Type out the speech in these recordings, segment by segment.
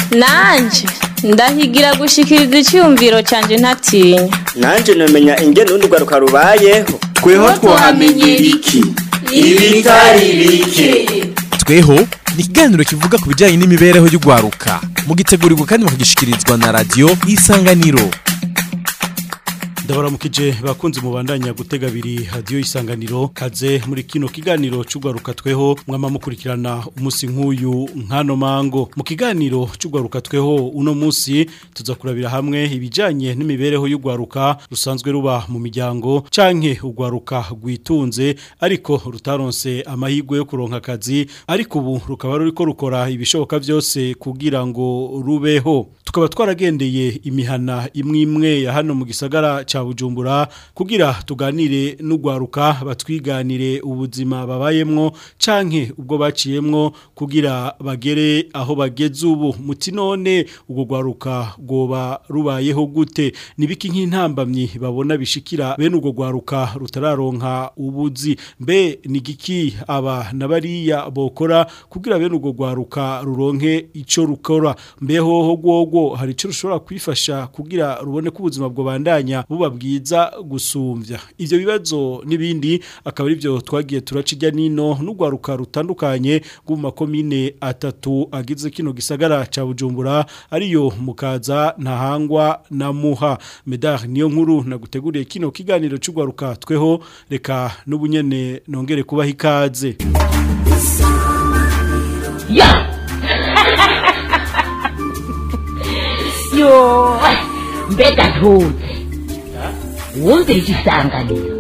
nanje ndahigira gushikiriza icyumviro cyanjye ntatinya nanje namenya ingene urundi rwaruka rubayeho tweho twahamenyera iki ibitari bike tweho ni ikiganiro kivuga ku bijyanye n'imibereho y'urwaruka mugitegurirwa kandi mukagishikirizwa na radiyo isanganiro ndabaramukije bakunze mubandanya gutega abiri hadiyo isanganiro kaze muri kino kiganiro cy'urwaruka tweho mwama mukurikirana umunsi nk'uyu nkano mango mu kiganiro cy'urwaruka tweho uno munsi tuza kurabira hamwe ibijyanye n'imibereho y'urwaruka rusanzwe ruba mu miryango canke urwaruka rwitunze ariko rutaronse amahirwe yo kuronka akazi ariko ubu rukaba ruriko rukora ibishoboka byose kugira ngo rubeho tukaba twaragendeye imihana imwe imwe ya hano mu gisagara ca Bujumbura kugira tuganire n'ugwaruka batwiganire ubuzima babayemwo canke ubwo baciyemwo kugira bagere aho bageze ubu muti none ubwo gwaruka goba rubayeho gute nibiki nk'intambamyi babona bishikira bene ubwo gwaruka rutararonka ubuzi mbe nigiki aba nabariya bokora kugira bene ubwo gwaruka ruronke ico rukora mbeho ho gwogo hari ico rushobora kwifasha kugira rubone ko ubuzima bwo bandanya buba bwiza gusumvya ivyo bibazo nibindi akaba ari byo twagiye turacijya nino n'ugwaruka rutandukanye mu makomine atatu agize kino gisagara ca Bujumbura ariyo mukaza ntahangwa na muha medar niyo nkuru naguteguriye kino kiganiro cy'ugwaruka tweho reka n'ubunyene nongere kubaha ikaze ya yo mbega ntuze wumvira igisanganiro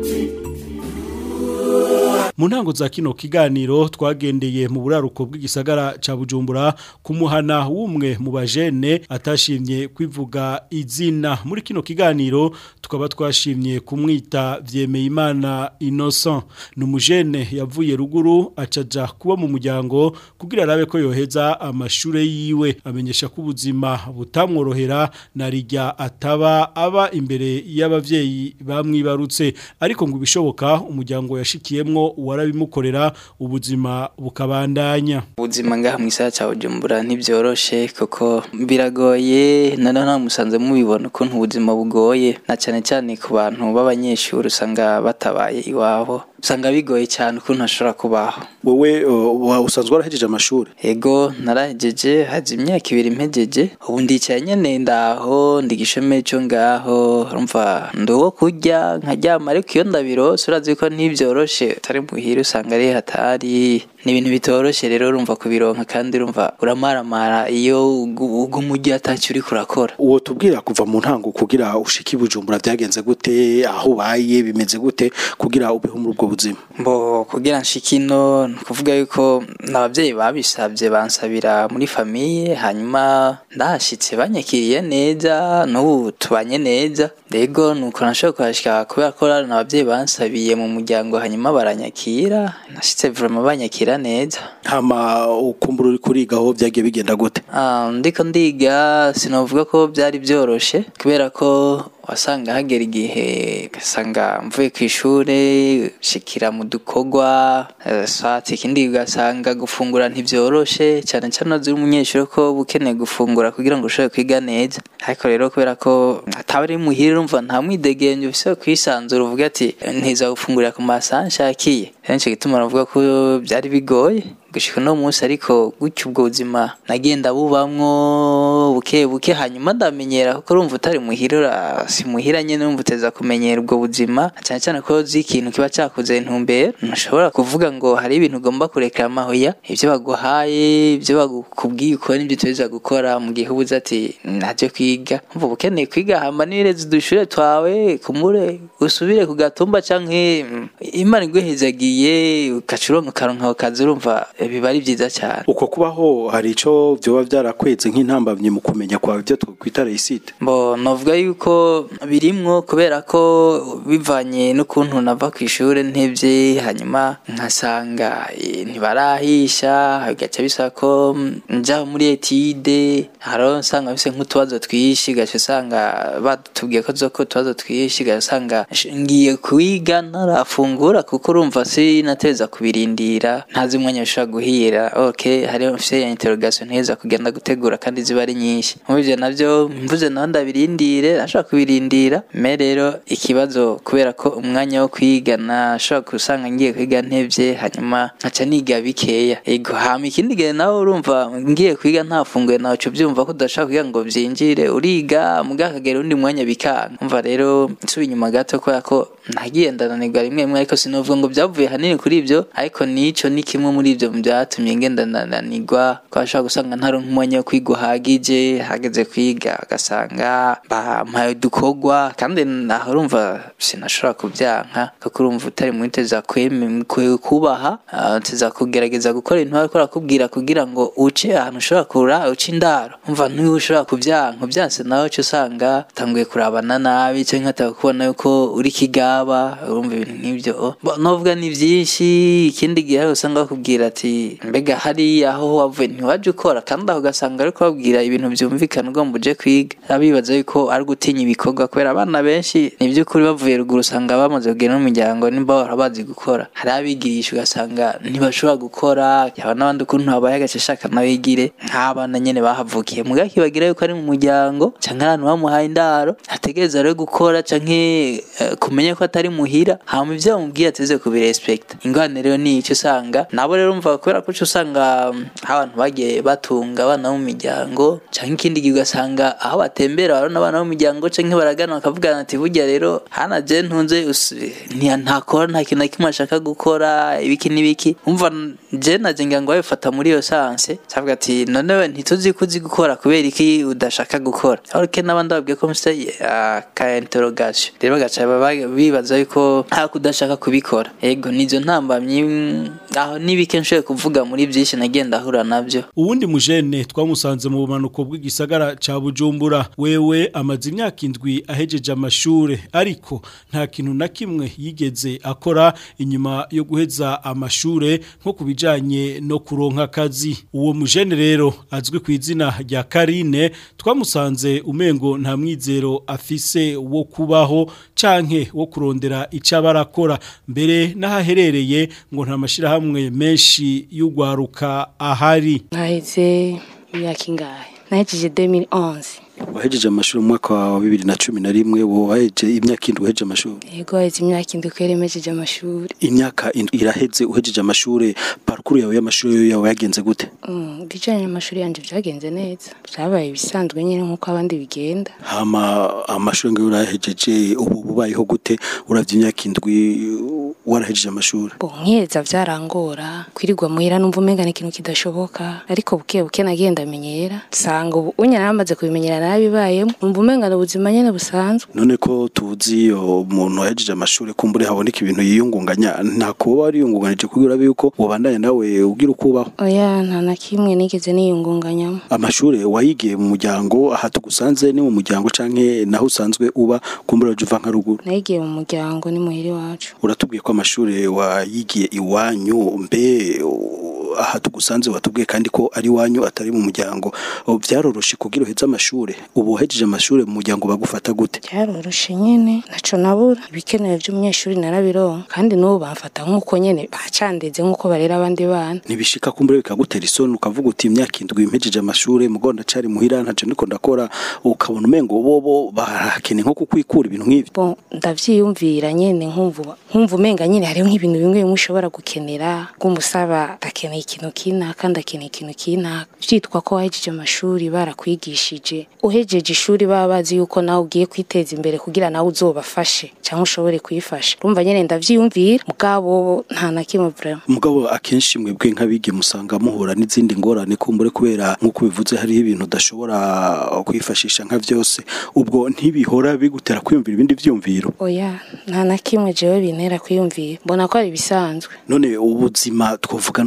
mu ntango za kino kiganiro twagendeye mu buraruko bw'igisagara ca Bujumbura kumuhana w'umwe mu bajene atashimye kwivuga izina muri kino kiganiro tukaba twashimye kumwita Vyemeyimana Innocent numujene yavuye ruguru acaja kuba mu muryango kugira arabe ko yoheza amashure yiwe amenyesha ko ubuzima butamworohera narijya ataba aba imbere y'abavyeyi bamwibarutse ariko ngo bishoboka umuryango yashikiyemwo warabimukorera ubuzima bukabandanya ubuzima ngaha mu isaha cya bujumbura ntibyoroshe kuko biragoye none nta musanze mubibona ukuntu ubuzima bugoye na cyane cyane ku bantu b'abanyeshuri usanga batabaye iwabo usanga bigoye cyane ukuntu hashobora kubaho wowe usanzwe warahejeje amashuri ego narahejeje haje imyaka ibiri mpejeje ubu ndicaye nyene ndaho ndigishome cyo ngaho urumva nduwo kurya nkaryama ariko iyo ndabirose urazi ko ntibyoroshe utari muhira usanga ari hatari ni ibintu bitoroshe rero urumva kubironka kandi urumva uramaramara iyo ugumujyi atacyo uri kurakora uwo tubwira kuva mu ntango kugira ushike ibujumbura byagenze gute aho ubaye bimeze gute kugira ubeho muri ubwo buzima mbo kugira nshike ino ni ukuvuga yuko n'ababyeyi babisabye bansabira muri famiye hanyuma ndahashyitse banyakiriye neza n'ubu tubanye neza rego ni uko nashobora kuhashyika kubera ko n'ababyeyi bansabiye mu muryango hanyuma baranyakira nashyitse vurama banyakira neza hama ukumbura uri kuriga aho byagiye bigenda gute ndiko ndiga sinavuga ko byari byoroshe kubera ko wasanga hagera igihe ugasanga mvuye ku ishuri shikira mu dukorwa swati ikindi ugasanga gufungura ntibyoroshe cyane cyane uzi umunyeshuri ko uba ukeneye gufungura kugira ngo ushobore kwiga neza ariko rero kubera ko ataba ari muhira urumva nta mwidegenge ufise kwisanzura uvuga ati ntiza gufungurira ku masaha nshakiye henshi gituma navuga ko byari bigoye gushika no munsi ariko gutyo ubwo buzima nagenda bubamwo buke buke hanyuma ndamenyera kuko urumva utari muhira si muhira nyene urumva uteza kumenyera ubwo buzima cyane cyane ko uzi ikintu kiba cyakuze intumbero ntushobora kuvuga ngo hari ibintu ugomba kurekera amahoya ibyo baguhaye ibyo bakubwiye ukora n'ibyo tuza gukora mu gihe ubuze ati ntajya kwiga umva ukeneye kwiga hamba n'irezi dushure twawe kumure usubire ku gatumba canke imana iguhezagiye ugaca uronka ukaronka ako kazi urumva biba ari byiza cyane uko kubaho hari ico byoba byarakweze nk'intambamye mu kumenya kwawe ibyo twakwita reisite Bo novuga yuko birimwo kubera ko bivanye n'ukuntu nava ku ishuri ntevye hanyuma nkasanga eh, ntibarahisha bigaca bisaba ko mm, nja muri etide haro nsanga bise nk'utubazo twishi gaca usanga batubwiye ko zoko utubazo twishi gaca usanga sh- ngiye kwiga ntarafungura kuko urumva sinateza kubirindira ntazi umwanya bishobora guhira ok hariho mfise ya interrogation nteza kugenda gutegura kandi ziba ari nyinshi mubivyo navyo mvuze naho ndabirindire nashobora kubirindira me rero ikibazo kubera ko umwanya wo kwiga nashobora gusanga ngiye kwiga ntevye hanyuma nkaca niga bikeya ego hama ikindi gihe nawe urumva ngiye kwiga ntafunguye naco byumva ko udashaka kugira ngo vyinjire uriga muga akagera undi mwanya bikanga umva rero nsubiye inyuma gato kubera ko nagiye ndananirwa rimwe rimwe ariko sinovuga ngo byavuye hanini kuri ibyo ariko nico ni kimwe muri ibyo mu byatumye ngenda ndananirwa ko ashobora gusanga ntaronka umwanya wo kwiga uhagije hageze kwiga agasanga bampaye udukorwa kandi naho urumva sinashobora kubyanka kuko urumva utari muri teza kweme- kwe- kubaha ah, teza kugerageza gukora ibintu bariko barakubwira kugira ngo uce ahantu ushobora kura uce indaro umva niwe ushobora kubyanka ubyanse nawe uca usanga utanguye kurabana nabi cyangwa nkataka kubona yuko uri kigaba urumva ibintu nk'ibyo Bo, novuga ni byinshi ikindi gihe hari usanga bakubwira ati mbega hariya aho wavuye ntiwaje ukora kandi aho ugasanga ariko babwira ibintu byumvikana ugomba uje kwiga abibaza yuko ari gutinya ibikorwa kubera abana benshi ni by'ukuri bavuye ruguru usanga bamaze kugera n'umuryango nimba bahora bazi gukora hari abigirisha ugasanga ntibashobora gukora yaba n'abandi ukuntu habaye agace ashaka nabigire nk'abana nyene bahavukiye muga kibagira yuko ari mu muryango canke ahantu bamuhaye indaro ategereza rero gukora canke eh, kumenya ko atari muhira hama ivyo bamubwiye ateze kubirespekta ingwane rero ni ico usanga nabo rero umva kubera ko uca usanga mm, abantu bagiye batunga abana bo mu miryango canke ikindi gihe ugasanga aho batembera barabona abana bo mu miryango canke baragana bakavugana ati burya rero hana je ntunze us- nti- ntakora nta kintu na kimwe ashaka gukora ibiki n'ibiki umva je naje ngira ngo babifata muri iyo sanse cavuga ati none we ntituzi ko uzi gukora kubera iki udashaka gukora ariko n'abandi babwiye ko mfite ka interrogation rero bagaca baba- bibaza yuko nta kudashaka kubikora ego nizo ntambamyi mm, aho n'ibike nshoboye kuvuga muri byinshi nagenda ahura nabyo uwundi mujene twamusanze mu bumanuko bw'igisagara ca Bujumbura wewe amaze imyaka indwi ahejeje amashure ariko nta kintu na kimwe yigeze akora inyuma yo guheza amashure nko kubijanye no kuronka akazi uwo mujene rero azwi ku izina rya Karine twamusanze umengo nta mwizero afise wo kubaho canke wo kurondera ico barakora mbere n'ahaherereye ngo nta mashirahamwe menshi y'ugwaruka ahari naheze imyaka ingahe nahejeje 2011 wahejeje amashuri mu mwaka wa bibiri na cumi na rimwe wowe wahejeje imyaka indwi uhejeje amashuri yego haheze imyaka indwi ko yaremejeje amashuri imyaka indwi iraheze uhejeje amashuri parukuru yawe y'amashuri yawe yagenze gute Mm, bijanye n'amashuri yanje vyagenze neza vyabaye ibisanzwe nyine nk'uko abandi bigenda hama amashuri ngayo urahejeje ubu bubayeho gute uravye imyaka indwi warahejeje amashuri bo nkiheza vyarangora kwirirwa muhira numva umenga ni ikintu kidashoboka ariko buke buke nagiye ndamenyera nsanga ubu unye naramaze kubimenyera narabibayemo numva umenga ni ubuzima nyene busanzwe none ko tuzi umuntu wahejeje amashuri kumbure haboneka ibintu yiyungunganya nta kuba wariyungunganije kugira urabe yuko wobandanya nawe ugira uko ubaho oya nta na kimwe nigeze niyungunganyamo amashuri wayigiye mu muryango aha tugusanze ni mu muryango canke naho usanzwe uba kumbure waje uva nka ruguru nayigiye mu muryango ni muhira iwacu uratubwiye ko amashuri wayigiye iwanyu mbe u- aha tugusanze watubwiye kandi ko ari iwanyu atari mu muryango O, vyaroroshe kugira uheze amashuri ubu wahejeje amashuri mu muryango bagufata gute byaroroshe nyene naco nabura ibikenewe vy'umunyeshuri narabironka kandi n'ubu bamfata nk'uko nyene bacandeze nk'uko barera abandi bana ntibishika kumbure bikagutera isoni ukavuga uti imyaka indwi mpejeje amashuri mugo ndacari muhira ntaco ndiko ndakora ukabona umengo bobo barakene nko kukwikura ibintu nk'ivyo bon ndavyiyumvira nyene nkumva nkumva umenga nyene hariho nk'ibintu bimwe bimwe ushobora gukenera bw'umusaba ndakeneye ikintu kinaka ndakeneye ikintu kinaka vyitwa ko wahejeje amashuri barakwigishije uhejeje ishuri baba bazi yuko nawe ugiye kwiteza imbere kugira nawe uzobafashe cyangwa ushobore kuyifasha urumva nyene ndavyiyumvira mugabo nta na kimwe vraiment mugabo akenshi mwebwe nk'abige musanga muhura n'izindi ngorane kumbure kubera nk'uko bivuze hariho ibintu udashobora kwifashisha nka vyose ubwo ntibihora bigutera kwiyumvira ibindi vyumviro oya nta na kimwe jewe bintera kwiyumvira mbona ko ari ibisanzwe none ubuzima twovuga none ubu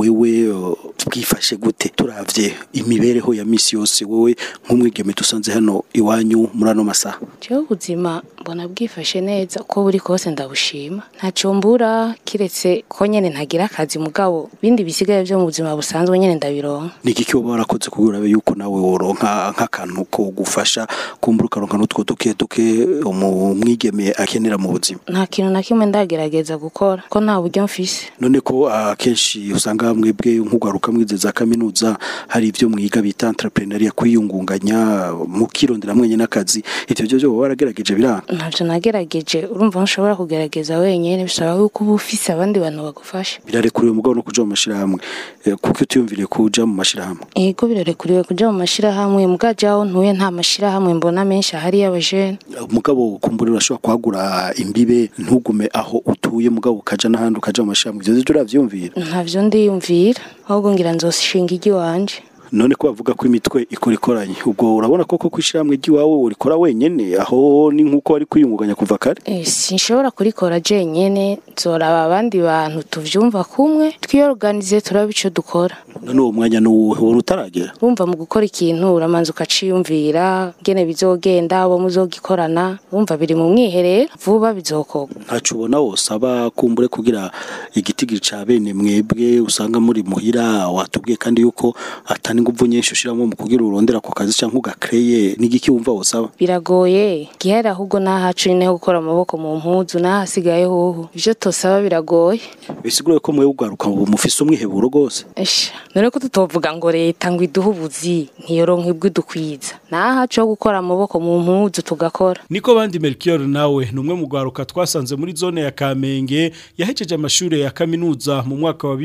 wewe uh, bwifashe gute turavye imibereho ya misi yose wewe nk'umwigeme dusanze hano iwanyu muri ano masaha jewe ubuzima mbona bwifashe neza uko buri kose ndabushima ntacyo mbura kiretse ko nyene ntagira akazi mugabo bindi bisigaye vyo mu buzima busanzwe nyene ndabironka ni igiki woba warakoze kugira urabe yuko nawe woronka nk'akantu ko gufasha kumbura ukaronka n'utwo duke duke umwigeme akenera mu buzima nta kintu na kimwe ndagerageza gukora ko nta buryo mfise none ko akenshi usanga mwebwe nk'ugaruka mwize za kaminuza hari ibyo mwiga bita entrepreneuria kwiyungunganya mukirondera mwenye n'akazi ivyo byo byo waragerageje biranga ntavyo nagerageje urumva ntushobora kugerageza wenyene bisaba yuko uba ufise abandi bantu bagufasha birarekuriwe mugabo no kuja mu mashirahamwe Eh, kuko utiyumviriye kuja mu mashirahamwe ego birarekuriwe kuja mu mashirahamwe mugaje aho ntuye nta mashirahamwe mbona menshi ahari y'abajene mugabo kumbura urashobora kwagura imbibe ntugume aho utuye mugabo ukaja n'ahandi ukaja mu mashirahamwe ivyo vyo uravyumvira ntavyo ndiyumvira ahubwo ngira nzoshinga iry'iwanje none ko bavuga ko imitwe ikora ikoranye ubwo urabona koko kwishirahamwe ry'iwawe urikora wenyene aho ni nk'uko wari kwiyungunganya kuva kare Eh, sinshobora kurikora jenyene nzoraba abandi bantu tuvyumva kumwe twiyorganize turabe ico dukora none uwo mwanya n'uwuhe wari utaragera urumva mu gukora ikintu uramanza ukaciyumvira ngene bizogenda abo muzogikorana urumva biri mu mwiherero vuba bizokorwa ntaco ubona wosaba kumbure kugira igitigiri ca bene mwebwe usanga muri muhira watubwiye kandi yuko atani nguvu nyinshi ushiramo mu kugira urondera ako kazi canke ugakreye n'igiki wumva wosaba biragoye gihera ahubwo nahacu nyine ho gukora amaboko mu mpuzu nahasigaye hoho ivyo tosaba biragoye bisigure ko mwe ugaruka ubu mufise umwiheburo rwose esha none ko tutovuga ngo leta ngo iduhe ubuzi ntiyoronka ibwidukwiza nahacu ho gukora amaboko mu mpuzu tugakora Niko bandi Melchior nawe numwe mu gwaruka twasanze muri zone ya Kamenge yahejeje amashure ya kaminuza mu mwaka wa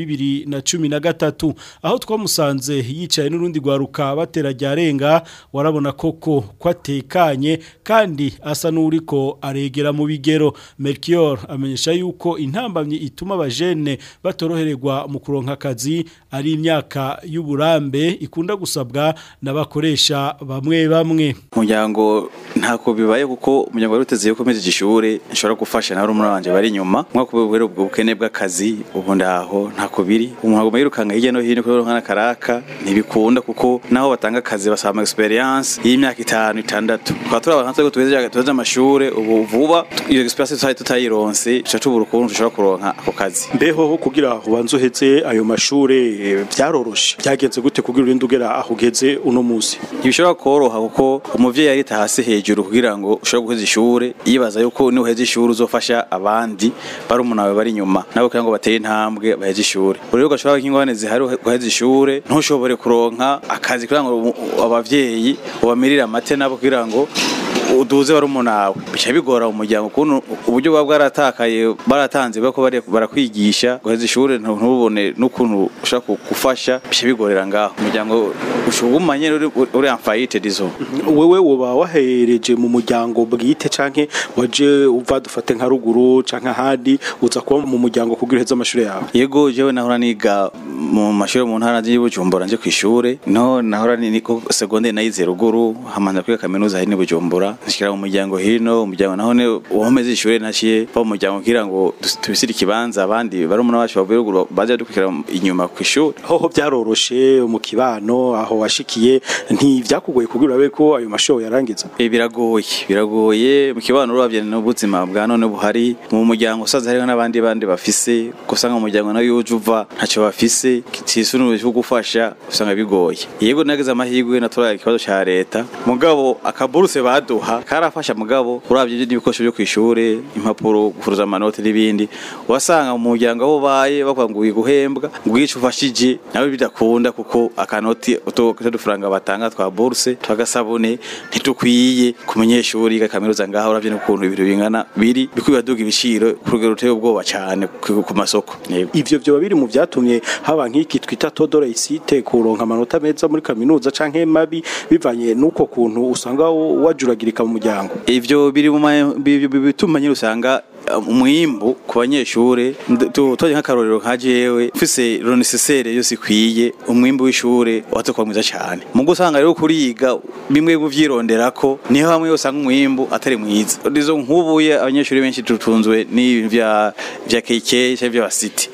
2013 aho twamusanze yicaye n'urundi gwaruka batera ryarenga warabona koko kwatekanye kandi asa n'uriko aregera mu bigero Melchior amenyesha yuko intambamye ituma abajene batorohererwa mu kuronka akazi ari imyaka y'uburambe ikunda gusabwa n'abakoresha bamwe bamwe umuryango ntako bibaye kuko umuryango wari uteze yuko meze ishure nshobora gufasha na rumwe wanje bari inyuma mwako bwero ubwo bukene bw'akazi ubu ndaho ntako biri umuntu agomba yirukanga hirya no hino kubera nkana karaka ntibikunda kuko naho batanga akazi basaba ama experience y'imyaka itanu itandatu tukaba turi abantu twego tugejeje tugejeje amashure ubu vuba iyo experience tutari tutayironse tuca tubura ukuntu dushobora kuronka ako kazi mbeho ho kugira ubanze uheze ayo mashure eh, vyaroroshe byagenze gute kugira urinde ugera aho ugeze uno musi ntibishobora koroha kuko umuvyeyi yarita hasi hejuru kugira ngo ushobore guheza ishure yibaza yuko niwuheza ishure uzofasha abandi bari umunawe bari inyuma nabo kugira ngo batere intambwe baheze ishure buri rero gashobora nk'ingorane zihari guheza ishure ntushobore kuronka akazi kugira ngo umu- abavyeyi ubamirire amate nabo kugira ngo uduze bari umunawe bica bigora umuryango ukuntu uburyo buba bwaratakaye baratanze bako bari barakwigisha guheza ishure ntu- ntubone n'ukuntu ushaka gufasha bica bigorera ngaho umuryango ushugumanye uri uri unfighted izo wewe woba wahereje mu muryango bwite canke waje uva dufate nka ruguru canke ahandi uza kuba mu muryango kugira uheze amashure yawe yego jewe nahora niga mu mashuri mu ntara y'Ibujumbura nje kwishure no nahora ni ko secondaire nayize ruguru hamanza kwiga kaminuza hari n'Ibujumbura nshikira mu muryango hino umuryango naho ne wahomeze ishure naciye ba mu muryango kugira ngo dus- tubisire ikibanza abandi bari umuntu wacu bavuye ruguru baje dukwikira inyuma kw'ishure hoho byaroroshe mu kibano aho washikiye ntivyakugoye kugira urabe ko ayo mashure yarangiza Eh, biragoye biragoye mu kibano uravye n'ubuzima bwa none buhari mu muryango usaza hariho n'abandi bandi bafise gusanga mu muryango nayo uje uva ntacyo bafise kitisunuje cyo gufasha usanga bigoye yego nageze amahirwe naturaye ikibazo ca leta mugabo akaburuse baduha karafasha mugabo uravye n'ibikoresho byo kwishure impapuro kuruza amanota n'ibindi wasanga mu muryango aho baye bavuga ngo guhembwa ngwico ufashije nawe bidakunda kuko akanoti uto dufaranga batanga twa bourse twagasabune ntitukwiye ku munyeshuri yiga kaminuza ngaho uravye n'ukuntu ibintu bingana biri bikwiye duga ibiciro ku rugero ruteye ubwoba cyane ku ku masoko yego ivyo vyoba biri mu vyatumye haba nk'iki twita todora isite kuronka amanota meza muri kaminuza canke mabi bivanye n'uko kuntu usanga wajuragirika mu muryango ivyo biri mu ma- bi- bi- bituma nyine usanga uh, umwimbu ku banyeshure nd- tu- twaje nk'akarorero nka jewe mfise ronisesere yose ikwiye umwimbu w'ishure wazokuba mwiza cane mu gusanga rero kuriga bimwe buvyironderako niho hamwe usanga umwimbu atari mwiza izo nkubuye abanyeshuri benshi tutunzwe n'ibintu vya vya KK canke vya city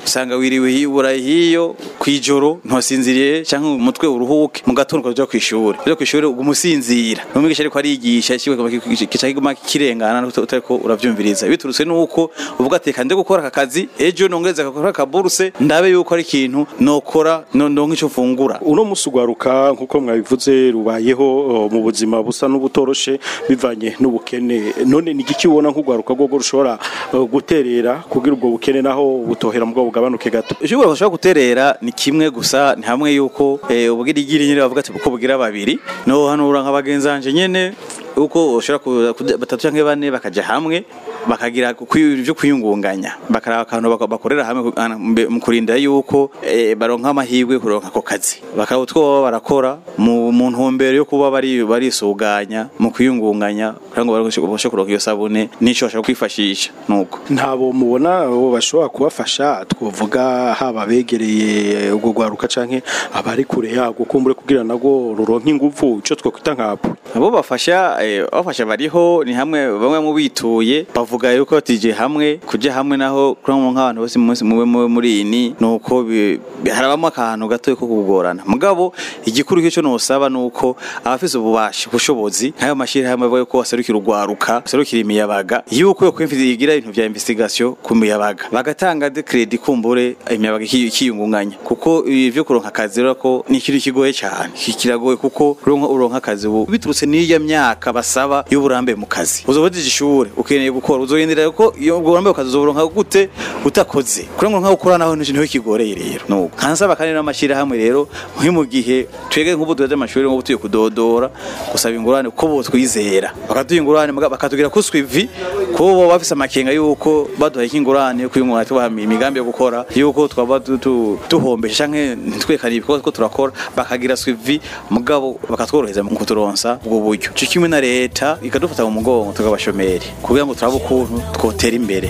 usanga wiriwe hibura hiyo kwijoro ntosinziriye canke umutwe uruhuke mu gatondo ukaja kwishuri rero kwishuri umusinzira umwigisha ariko arigisha kiwe kica kiguma kirengana utariko uravyumviriza biturutse nuko uvuga ati kande gukora aka kazi ejo nongeza gukora akaburuse ndabe yuko ari ikintu nokora ndonke ico mfungura uno musi ugwaruka nkuko mwabivuze rubayeho o, mu buzima busa n'ubutoroshe bivanye n'ubukene none ni igiki ubona nk'ugwaruka rwo rushobora o, guterera kugira ubwo bukene naho butohera mugabo bugabanuke gato ishobora bashobora guterera ni kimwe gusa ni hamwe yuko eh, ubugirigiri nyene bavuga ati uko bugira babiri no hano uranka bagenzanje nyene uko ushobora kuza batatu canke bane bakaja hamwe bakagira ibyo kwiyungunganya bakaraba akantu baka- bakorera hamwe ku- ana- mbe- mu kurinda yuko eh, baronka amahirwe yo kuronka ako kazi bakaba utwo baba barakora mu mu ntumbero yo kuba bari barisuganya mu kwiyungunganya kugira ngo babashe kuronka iyo sabune n'ico bashobora kwifashisha nuko ntabo mubona bo bashobora kubafasha twovuga haba begereye ubwo gwaruka canke abari kure yago kumbure kugira nago ruronka ingufu ico twokwita nkapo abo bafasha eh, bafasha bariho ni hamwe bamwe mu bituye bavuga yuko tije hamwe kuja hamwe naho kuri mu nk'abantu bose mu munsi mube mube muri ini nuko bi- bi- harabamo akantu gato ko kugorana mugabo igikuru cyo nosaba nuko abafise ububasha ubushobozi nk'ayo mashiri hamwe bavuga ko baserukira urwaruka baserukira imiyabaga yuko yo kwimfiza igira ibintu vya investigation ku miyabaga bagatanga de credit kumbure imiyabaga iki- ikiyungunganya kuko ivyo kuronka akazi rero ko ni ikintu kigoye cyane Ki- kiragoye kuko uronka uronka akazi ubu biturutse n'iyo myaka basaba y'uburambe mu kazi uzobajeje ishure ukeneye gukora uzogendera ko iyo ubwo burambe mu kazi uzoburonka gute utakoze kuri ngo nkaho ukora naho niho kigoreye rero nuko kansaba kandi n'amashira hamwe rero nki mu gihe twege nk'ubu duheje amashuri nk'ubu tuye kudodora gusaba ingurane ko bo twizera bakaduha ingurane muga- bakatubwira ko swivi ko bo bafise amakenga yuko baduhaye ingurane yo kwiyungurana tubaha imigambi yo gukora yuko twaba tu- tu- tuhombesha canke ntitwekane ibikorwa ko turakora bakagira swivi mugabo bakatworohereza mu kuturonsa ubwo buryo cyo kimwe na leta ikadufata mu mugongo tukabashomeri kugira ngo turabe ukuntu twotera imbere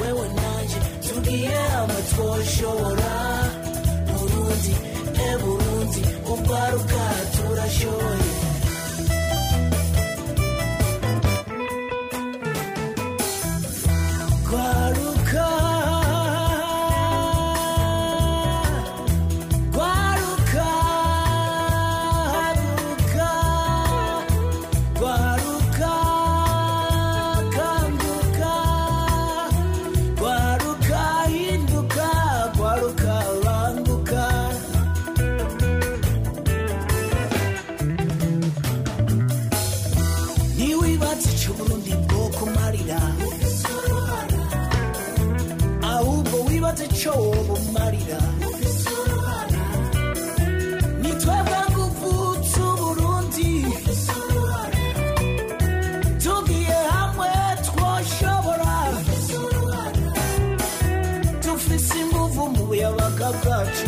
Guaruka, Guaruka, Guaruka, Guaruka, Kanduka, Guaruka, Hinduka, Guaruka, Randuka. ntiwibatse icyo burundi bwo kumarira ahubwo wibatse icyo bumarira ni twebwe nguvu z'uburundi tugiye hamwe twoshobora dufise inguvu mu buyabaga bwacu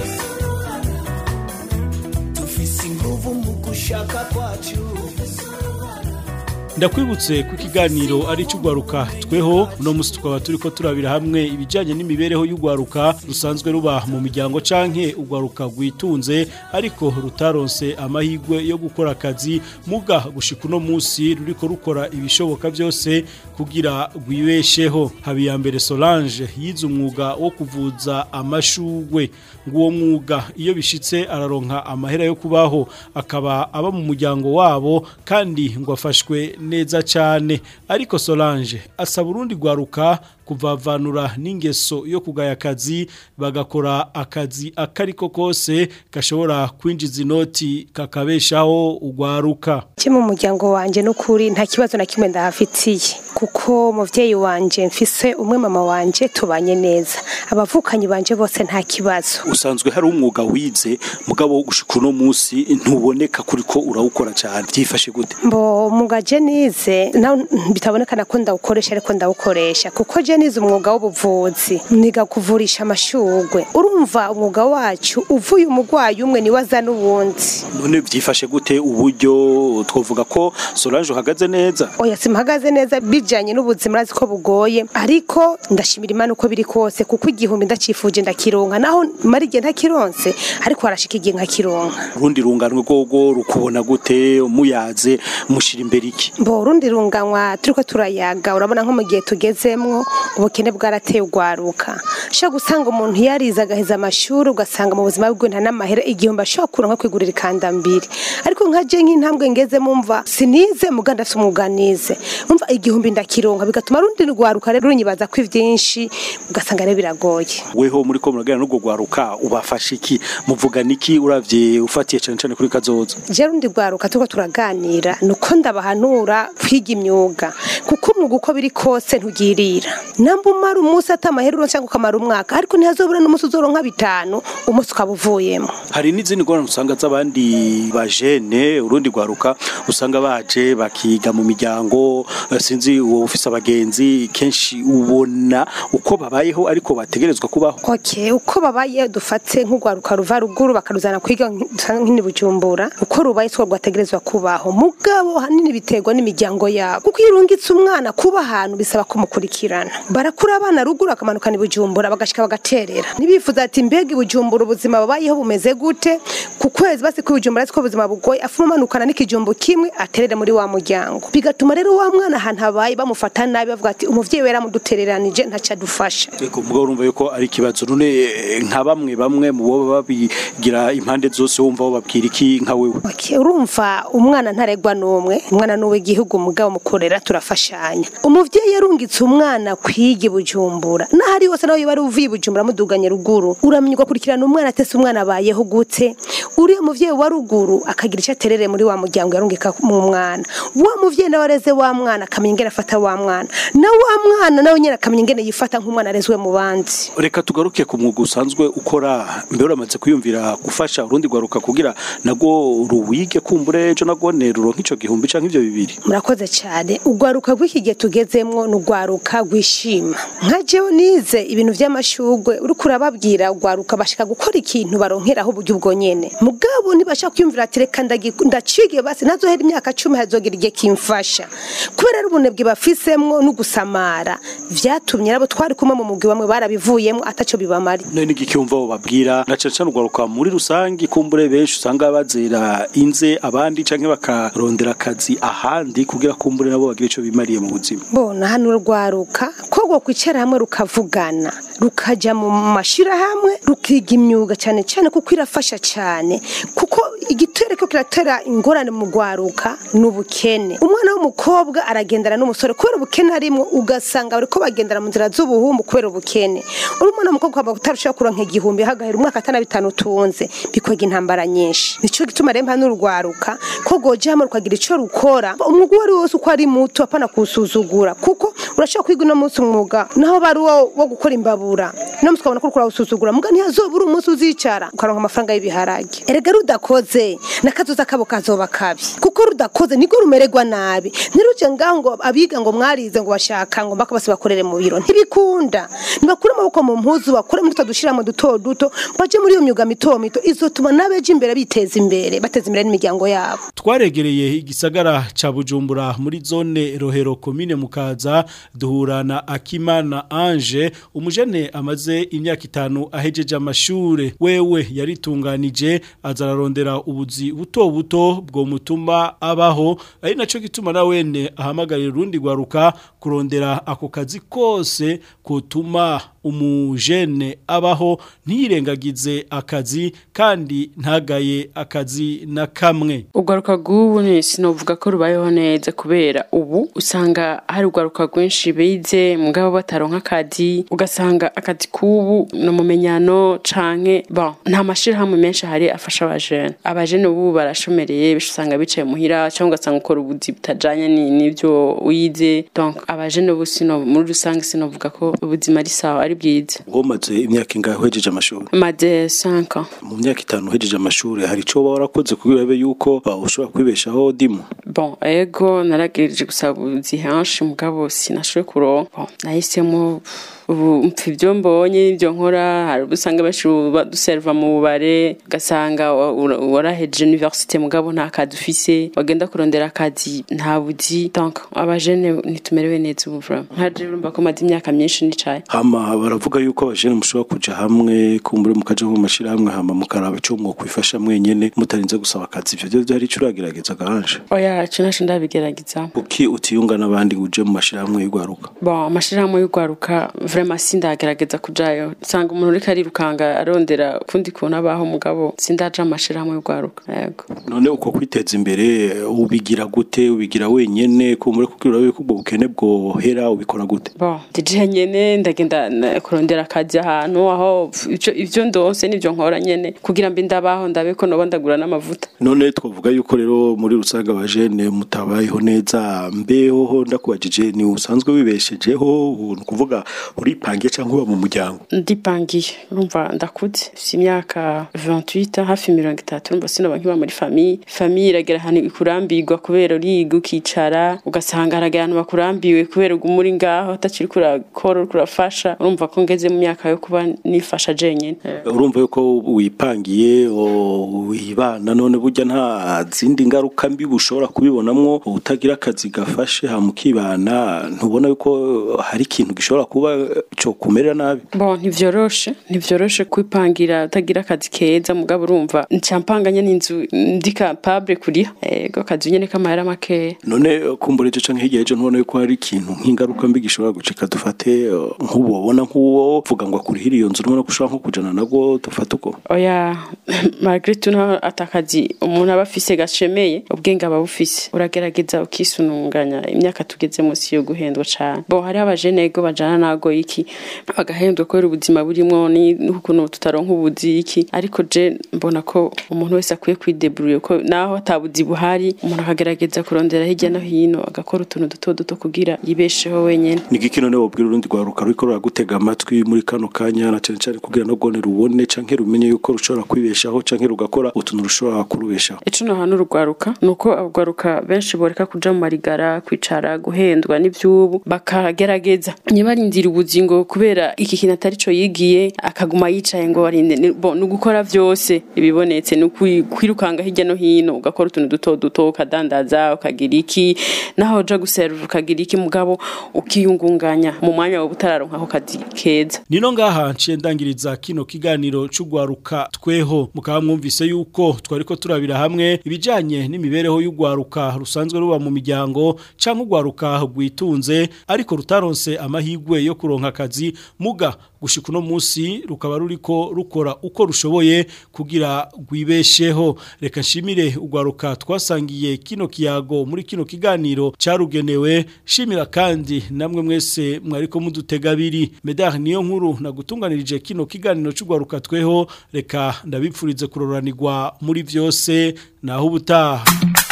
dufise inguvu mu gushaka kwacu ndakwibutse ku kiganiro ari cy'ugwaruka tweho uno musi tukaba turi ko turabira hamwe ibijyanye n'imibereho y'ugwaruka rusanzwe ruba mu miryango canke ugwaruka rwitunze ariko rutaronse amahirwe yo gukora akazi muga gushika uno musi ruriko rukora ibishoboka byose kugira rwibesheho habiyambere Solange yize umwuga wo kuvuza amashugwe ngo uwo mwuga iyo bishitse araronka amahera yo kubaho akaba aba mu muryango wabo kandi ngo afashwe neza cyane ariko Solange asaba urundi gwaruka kuvavanura n'ingeso yo kugaya akazi bagakora akazi akariko kose gashobora kwinjiza inoti kakabeshaho ugwaruka Je mu muryango wanje n'ukuri nta kibazo na kimwe ndahafitiye kuko muvyeyi wanje mfise umwe mama wanje tubanye neza abavukanyi banje bose nta kibazo usanzwe hari umwuga wize mugabo wo gushika uno munsi ntuboneka kuri ko urawukora cyane byifashe gute mbo mugaje nize na bitabonekana ko ndawukoresha ariko ndawukoresha kuko je nize umwuga w'ubuvuzi niga kuvurisha amashugwe urumva umwuga wacu uvuye umugwayi umwe niwe aza n'uwundi none byifashe gute uburyo twavuga ko Solange uhagaze neza oya simpagaze neza bijanye n'ubuzima urazi ko bugoye ariko ndashimira imana uko biri kose kuko igihumbi ndacifuje ndakironka naho mara igihe ntakironse ariko harashika igihe nkakironka urundi runganwe rwogo rukubona gute muyaze mushira imbere iki mbo urundi runganywa turiko turayaga urabona nko mu gihe tugezemwo ubukene bwarateye ugwaruka ushobora gusanga umuntu yarize agaheza amashuri ugasanga mu buzima bwe nta n'amahera igihumbi ashobora kuronka kwigurira ikandambiri ariko nka je nk'intambwe ngeze mumva sinize muganda afite umwuga nize umva igihumbi ndakironka bigatuma rundi rwaruka rero runyibaza ko ivyinshi ugasanga rero biragoye weho muri ko muraganira n'ubwo gwaruka ubafasha iki muvugana iki uravye ufatiye cane cane kuri kazoza je rundi rwaruka turiko turaganira nuko ndabahanura kwiga imyuga kuko umwuga uko biri kose ntugirira namba umara umunsi atamahera uronka cyangwa ukamara umwaka ariko ntihazobura n'umunsi uzoronka bitanu umunsi ukaba uvuyemo hari n'izindi ngorane usanga z'abandi bajene urundi gwaruka usanga baje bakiga mu miryango eh, sinzi uwo ufise abagenzi kenshi ubona uko babayeho ariko bategerezwa kubaho Okay, uko babaye dufate nk'urwaruka ruva ruguru bakaruzana kwiga nk'ini bujumbura uko rubaye two rwategerezwa kubaho mugabo hanini biterwa n'imiryango yabo kuko iyo urungitse umwana kuba ahantu bisaba kumukurikirana barakura abana ruguru bakamanukana i bujumbura bagashika bagaterera nibifuza ati mbega i bujumbura ubuzima babayeho bumeze gute ku kwezi basi ku bujumbura ariko ubuzima bugoye afuma amanukana n'ikijumbu kimwe aterere muri wa muryango bigatuma rero wa mwana ahantu abaye bamufata nabi bavuga ati umuvyeyi we yaramudutereranije ntacyo adufasha Eko mugabo urumva yuko ari ikibazo none eh, nka bamwe bamwe mu bo babigira impande zose wumva bo babwira iki nka wewe Okay, urumva umwana ntaregwa n'umwe umwana n'uwe igihugu mugabo mukorera turafashanya umuvyeyi yarungitse umwana kwiga i bujumbura n'ahari hose nawe bari uvuye i bujumbura muduganye ruguru uramenya ugakurikirana umwana atese umwana abayeho gute uriya muvyeyi wa ruguru akagira icyo aterere muri wa muryango yarungika mu mwana wa muvyeyi nawe areze wa mwana akamenya ingene afata wa mwana na wa mwana nawe nyene akamenya ingene yifata nk'umwana arezwe mu bandi reka tugaruke ku mwuga usanzwe ukora mbere uramaze kwiyumvira gufasha urundi gwaruka kugira nago ruwige kumbure ejo nagone ruronka ico gihumbi canke ivyo bibiri murakoze cyane urwaruka rw'iki gihe tugezemwo ni urwaruka rwishima nka jewe nize ibintu by'amashugwe uriko urababwira urwaruka bashaka gukora ikintu baronkeraho uburyo ubwo nyene mugabo ntibashaka kwiyumvira ati reka ndagi- ndacige basi ntazohera imyaka cumi hazogira igihe kimfasha kubera ari ubunebwe bafisemwo no gusamara vyatumye nabo twari kumwe mu mugwi bamwe barabivuyemwo ataco bibamari none n'igiki wumva bo babwira na cane cane urwaruka muri rusangi kumbure benshi usanga bazera inze abandi canke bakarondera akazi ahandi kugira kumbure nabo bagire ico bimariye mu buzima bona hano urwaruka ko rwo kwicara hamwe rukavugana rukaja mu mashirahamwe rukiga imyuga cyane cyane kuko irafasha cyane kuko igitero ko kiratera ingorane mu rwaruka ni ubukene umwana w'umukobwa aragendana n'umusore kubera ubukene arimwo ugasanga bariko bagendana mu nzira z'ubuhumbu kubera ubukene uri umwana w'umukobwa ukaba utarushaho kuronka igihumbi hagahera umwaka atana bitanu utunze bikwega intambara nyinshi nico gituma rero hano urwaruka ko rwoja hamwe rukagira ico rukora umwuga uwo ari wose uko ari muto apana kuwusuzugura kuko urashobora kwiga uno munsi umwuga naho bari uwo wo gukora imbabura uno munsi ukabona ko uriko urawusuzugura muga ntihazobura umunsi uzicara ukaronka amafaranga y'ibiharage erega rudakoze n'akazoza kabo kazoba kabi kuko rudakoze niko rumererwa nabi ntiruje ngaho ngo abiga ngo mwarize ngo bashaka ngo mbaka bose bakorere mu biro ntibikunda nibakure amaboko mu mpuzu bakore muri dushiramo duto duto baje muri iyo myuga mito mito izotuma n'abeje imbere biteza imbere bateza imbere n'imiryango yabo twaregereye igisagara ca Bujumbura muri zone Rohero komine Mukaza duhura na Akimana Ange umujene amaze imyaka itanu ahejeje amashure wewe yaritunganije azararondera ubuzi buto buto bwo mutuma abaho ari naco gituma na wene ahamagarira urundi gwaruka kurondera ako kazi kose kutuma umujene abaho ntirengagize akazi kandi ntagaye akazi na kamwe urwaruka rw'ubu ni sinovuga ko rubayeho neza kubera ubu usanga hari urwaruka rwinshi bize mugabo bataronka akazi ugasanga akazi k'ubu ni umumenyano canke bon nta mashirahamwe menshi ahari afasha abajene abajene ubu barashomereye benshi usanga bicaye muhira cyangwa ugasanga ukora ubuzi butajanye ni- n'ivyo wize donc abajene ubu sino muri rusange sinovuga ko ubuzima ari sawa ari bwiza womaze imyaka ingahe uhejeje amashuri maze 5 ans mu myaka itanu uhejeje amashuri hari ico waba warakoze kugira ube yuko uh, ushobora kwibeshaho dimu Bon, ego naragirije gusaba ubuzi henshi mugabo sinashoboye kuronka. Bon, nahisemo ubu mpfa ibyo mbonye ibyo nkora hari ubwo usanga benshi baduserva mu bubare ugasanga wa- ura- waraheje universite mugabo nta kazi ufise wagenda kurondera akazi nta buzi donc abajene ntitumerewe neza ubu vraiment nka jewe urumva ko maze imyaka myinshi nicaye hama baravuga yuko abajene mushobora kuja hamwe kumbure mukaja mu mashirahamwe hama mukaraba ico mwokwifasha mwenyene mutarinze gusaba akazi ivyo vyo vyari ico uragerageza gahanje oya ico naco ndabigerageza kuki utiyunga n'abandi uje mu mashirahamwe y'ugwaruka bon amashirahamwe y'urwaruka vraiment sindagerageza kujayo usanga umuntu uriko arirukanga arondera ukundi kuntu abaho mugabo sindaja mu mashirahamwe y'urwaruka yego none uko kwiteza imbere ubigira gute ubigira wenyene kumbure kugira urabe ko ubwo bukene bwohera ubikora gute bon dije nyene ndagenda na- kurondera akazi ahantu aho ivyo ivyo ndonse nivyo nkora nyene kugira mbe ndabaho ndabe ko noba ndagura n'amavuta none twavuga yuko rero muri rusange abajene mutabayeho neza mbeho ndakubajije ni usanzwe wibeshejeho ni ukuvuga uripangiye cyangwa uba mu muryango ndipangiye urumva ndakuze mfise imyaka 28 hafi mirongo itatu urumva sinoba nkiba muri famiye famiye iragera ahantu ikurambirwa kubera uriga ukicara ugasanga haragera ahantu bakurambiwe kubera uguma uri ngaho utakiri kurakora uriko urafasha urumva ko ngeze mu myaka yo kuba nifasha jenyene urumva yuko wipangiye o, wibana none burya nta zindi ngaruka mbi bushobora kubibonamwo utagira akazi gafashe hamukibana ntubona yuko hari ikintu gishobora kuba cyo kumerera nabi bon ntivyoroshe ntivyoroshe kwipangira utagira akazi keza mugabo urumva ncampanganye n'inzu ndi capable kuriha ego akazi nyene k'amahera makeya none kumbura ejo canke hirya y'ejo ntubona yuko hari ikintu nk'ingaruka mbi gishobora gucika dufate eh, nk'ubu wabona nk'uwo vuga ngo akurihira iyo nzu urabona ko ushobora nko kujana nabwo dufate uko oya malgré tout naho atakazi umuntu aba afise gashemeye ubwenge aba bufise uragerageza ukisununganya imyaka tugeze munsi yo guhendwa cane bon hariho abajene ego bajana nago iki bagahendwa kubera ubuzima burimwo ni- n'ukuntu tutaronka ubuzi iki ariko je mbona ko umuntu wese akwiye kwideburuye ko naho atabuzi buhari umuntu akagerageza kurondera hirya no hino agakora utuntu duto duto kugira yibesheho wenyene ni igiki none wobwira urundi rwaruka ruriko ruragutega amatwi muri kano kanya na cane cane kugira no rwone rubone canke rumenye yuko rushobora kwibeshaho canke rugakora utuntu rushobora kurubeshaho ico no hantu urugwaruka nuko abagwaruka benshi boreka kuja mu marigara kwicara guhendwa n'ivyubu bakagerageza ntibarindira ubuzingo kubera iki kintu atari co yigiye akaguma yicaye ngo arinde ni bon, ni ugukora vyose ibibonetse ni ukwi- kwirukanga hirya no hino ugakora utuntu duto duto ukadandaza ukagira iki naho uja guserva ukagira iki mugabo ukiyungunganya mu mwanya wawe utararonka ako kazi keza Nino ngaha nciye ndangiriza kino kiganiro c'ugwaruka tweho mukaba mwumvise yuko twariko turabira hamwe ibijanye n'imibereho y'ugwaruka rusanzwe ruba mu miryango canke ugwaruka rwitunze ariko rutaronse amahigwe yo kuronka akazi muga gushika uno musi rukaba ruriko rukora uko rushoboye kugira rwibesheho reka nshimire ugwaruka twasangiye kino kiyago muri kino kiganiro carugenewe shimira kandi namwe mwese mwariko mudutega abiri medar niyo nkuru nagutunganirije kino kiganiro c'ugwaruka tweho reka ndabipfurize kuroranirwa muri vyose naho ubutaha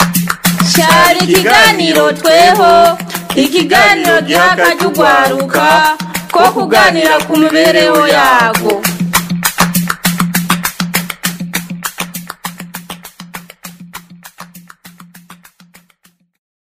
cyari ikiganiro tweho ikiganiro giha akajya ugwaruka ko kuganira ku mibereho yago